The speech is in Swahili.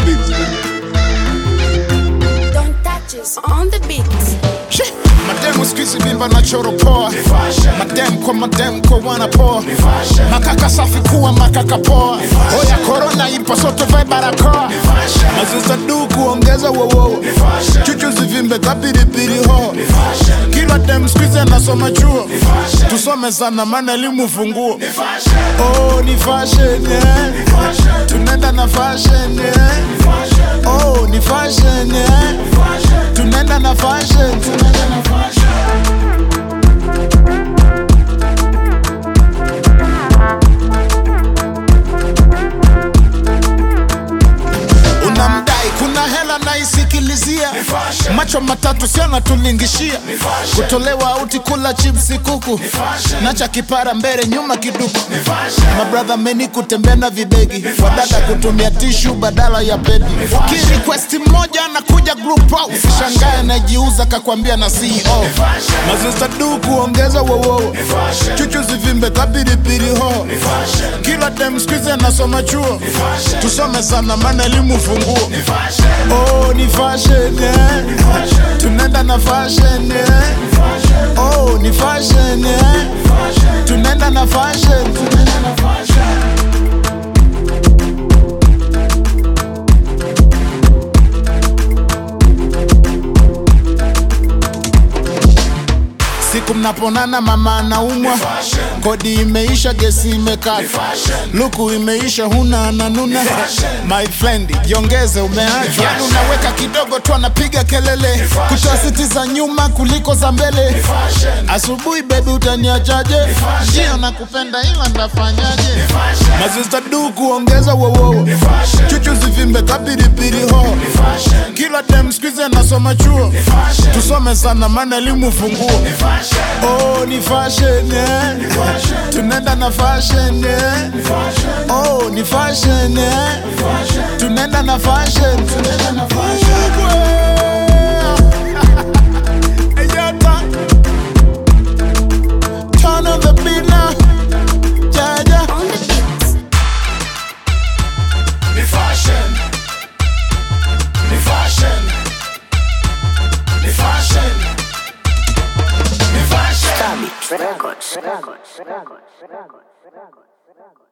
beat. Don't touch us on the beat. Shit. Mademu squeeze mimba na choro poa. Madem kwa madem kwa wana poa. Makaka safi kuwa makaka poa. Oya corona ipo sote vae barakoa. Maziza du kuongeza wowo. Chuchu zivimbe kapiripiri ho. Kila dem squeeze anasoma chuo. Tusome sana maana elimu funguo. Oh ni fashion yeah. Tunaenda na fashion yeah. Oh ni fashion yeah. Tunaenda na fashion. Tunaenda na fashion. unamdai kuna hela naisikilizia macho matatu siona tulingishia kutolewa auti kula chipsi kuku nacha kipara mbele nyuma kiduku mabradha meni kutembea na vibegi wadada kutumia tishu badala ya pedi kirequesti mmoja anakuja group out shangae najiuza kakwambia na ceo maziza du kuongeza wowo chuchu zivimbe kapiripiri ho kila dem skuizi anasoma chuo tusome sana maana elimu funguo oh ni fashion yeah. tunaenda na fashion yeah. oh ni fashion yeah. tunaenda na fashion tunaenda na fashion siku mnaponana mama anaumwa kodi imeisha gesi imekata luku imeisha huna ananuna my friend jiongeze umeachwa yani unaweka kidogo tu anapiga kelele kutoa siti za nyuma kuliko za mbele asubuhi bebi utaniachaje ndio nakupenda ila ndafanyaje mazista du kuongeza wowowo chuchu zivimbe kapiripiri ho kila dem skuizi anasoma chuo tusome sana maana elimu funguo Oh, ni fashion, yeah. Tunaenda na fashion, yeah. Oh, ni fashion, yeah. Tunaenda na fashion. Tunaenda na fashion. Hey, Yata. Turn on the beat now. Jaja. On the beat. Ni fashion. Ni fashion. Ni fashion. Ni fashion. Stabit Records. Records. Records. Records. Records.